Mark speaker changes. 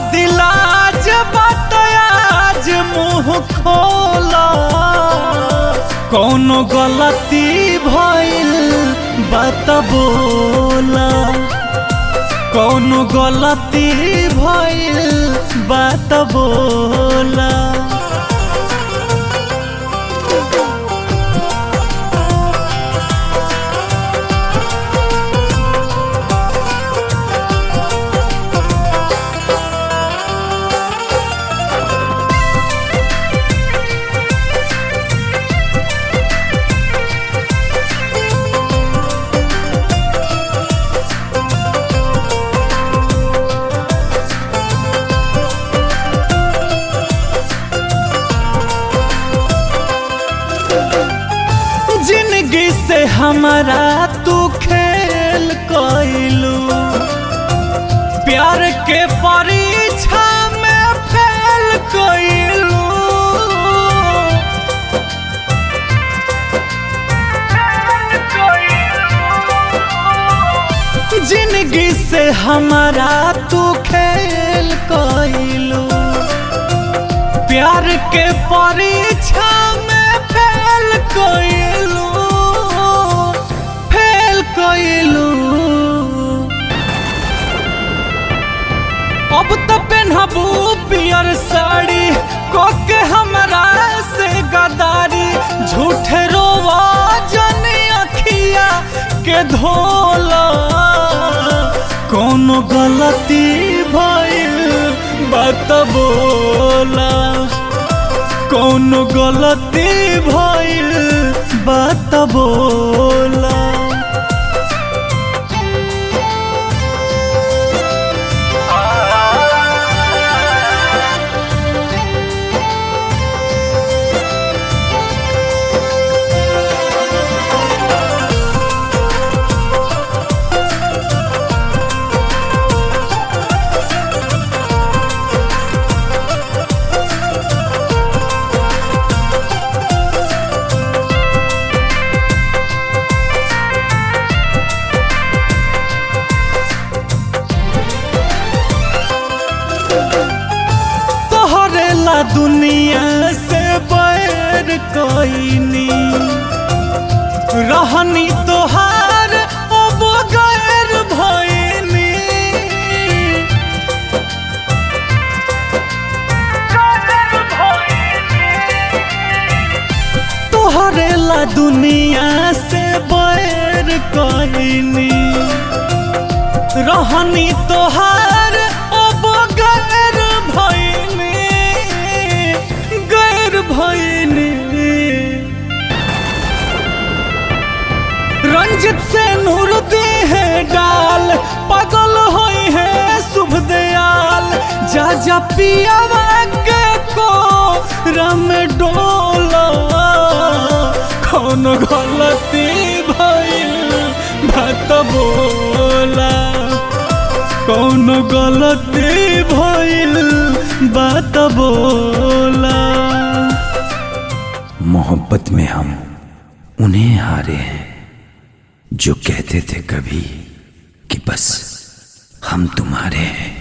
Speaker 1: यदि लाज बात आज मुंह खोला कौनो गलती भइल बात बोला कौनो गलती भइल बात बोला जिंदगी से हमारा तू खेल कैलू प्यार के परीक्षा में फेल कैलू जिंदगी से हमारा तू खेल कैलू प्यार के परीक्षा में फेल कैलू फेल कैलू अब तो पेनहबू पियर साड़ी कोके हमरा से गदारी झूठे रोवा जनी अखिया के धोला कोनो गलती भइल बात बोला कोनो गलती भइल बात बोला तोहरे ला दुनिया से बैर कोईनी रहनी तोहार अब गैर भइनी तोहरे ला दुनिया से बैर कोईनी रहनी तोहार अब गैर भइनी गैर भइनी रंजित से नूर दे है डाल पागल होई है शुभ दयाल जा जा पियावा के को रम डोला कौन गलती भइल बात बोला कौन गलती भइल बात बोला
Speaker 2: मोहब्बत में हम उन्हें हारे हैं जो कहते थे कभी कि बस हम तुम्हारे हैं